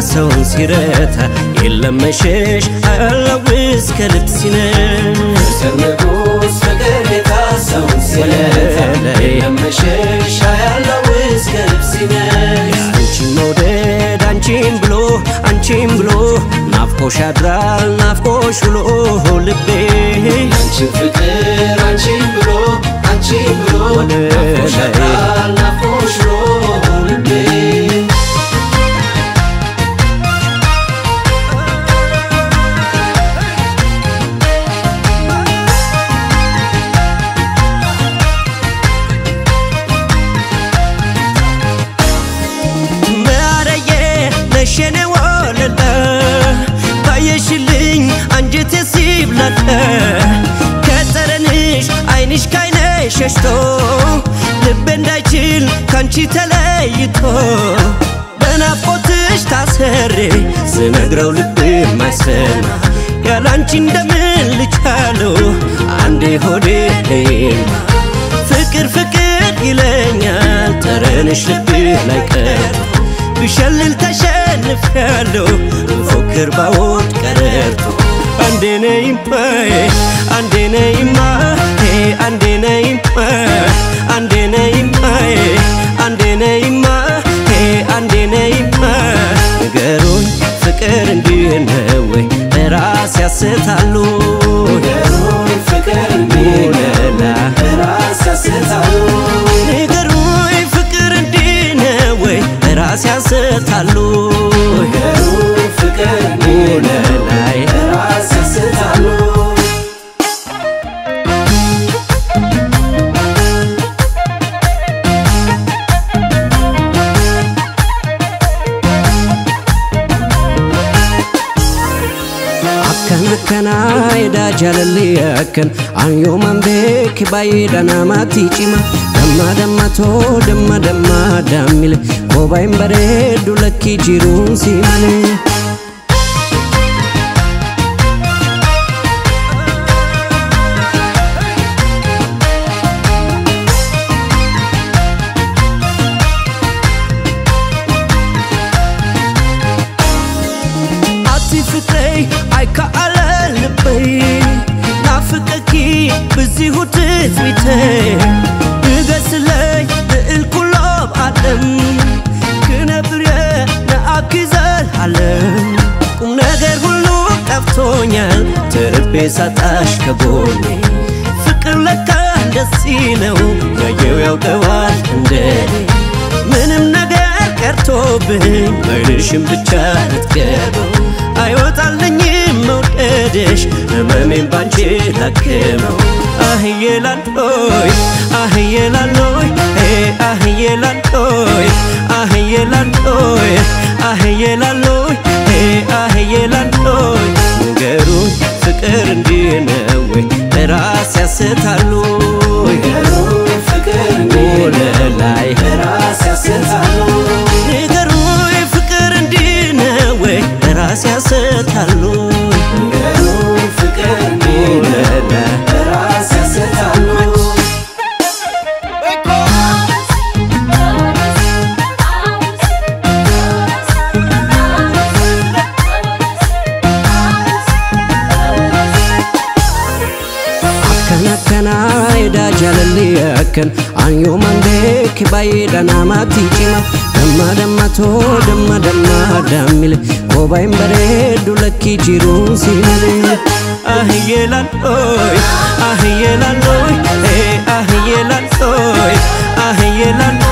ሰውን ሲረታ የለም መሸሽ አያላውስ ከልብ ሲነሽ ንጉስ ፍቅር ጌታ ሰውን ሲረታ የመሸሻ ያለው እስከ ልብስ ይነሽ አንቺን መውደድ አንቺን ብሎ አንቺን ብሎ ናፍቆሽ ያድራል ናፍቆሽ ውሎ ልቤ አንቺን ፍቅር አንቺን ብሎ አንቺን ብሎ ናፍቆሽ ያድራል ናፍቆሽ ብሎ ልቤ ማረዬ ነሸኔ ወለለ ባየሽልኝ አንጀቴ ሲብላለ ከጠረንሽ አይንሽ ካይነ ሸሽቶ ልቤ እንዳይችል ካንቺ ተለይቶ በናፍቆትሽ ታሰሬ ስነግረው ልብ የማይሰማ ያላንቺ እንደምን ልቻለው አንዴ ሆዴ ይማ ፍቅር ፍቅር ይለኛል ጠረንሽ ልብ ላይ ቀር ብሸልል ተሸንፍ ያለው ፎክር ባወድ ቀረርቶ አንዴ ነይማ አንዴ ነይማ አንዴ ነይማ አንዴ ነይማ አንዴ ነይማ አንዴ ነይማ ንገሩኝ ፍቅር እንዲህ ነው ወይ ራስ ያስታሉ ንገሩኝ ፍቅር እንዲህ ነው ራስ ያስታሉ ንገሩኝ ፍቅር እንዲህ ነው ወይ ራስ ያስታሉ ንገሩኝ ፍቅር እንዲህ ነው ላይ ራስ ያስታሉ akkana akkana edaa jaalalli akkan anyooman beeki baay'eedha namatti cima damma dammatoo damma damma daammile kophaa hin bareeddu lakkii jiruun si malee. ati ፍቅረይ አይከአለ ልበይ ናፍቀኪ ብዚሁ ትጽቢተይ ንገስለይ ልእል ኩሎም ዓለም ክነብርየ ንኣኪ ዘለዓለም ቁም ነገር ሁሉ ጠፍቶኛል ተርቤ ሳጣሽ ከጎኔ ፍቅር ለካ እንደዚህ ነው ያየው ያውቀዋል እንደኔ ምንም ነገር ቀርቶብኝ አይንሽም ብቻ ልትገበው አይወጣልኝም መውደድሽ ህመሜን ባንቺ ላክመው አህዬ ላሎይ አህዬ ላሎይ አህዬ ላሎይ አህዬ ላሎይ አህዬ ላሎይ አህዬ ላሎይ ንገሩኝ ፍቅር እንዲህ ነው ወይ ራስ ያስታሉ ንገሩኝ ፍቅር እንዲህ ነው ላይ ራስ ያስታሉ ንገሩኝ ፍቅር እንዲህ ነው ወይ ራስ ያስታሉ ንገሩኝ ፍቅር እንዲህ ነው ራስ ያስታሉ akkana akkana edaa jaalalli akkan anyooman beeki baay'eedha namatti cima damma dammatoo damma damma daammile kophaa hin bareeddu lakkii jiruun si malee ahiyyee lalooy ahiyyee lalooy ahiyyee lalooy ahiyyee lalooy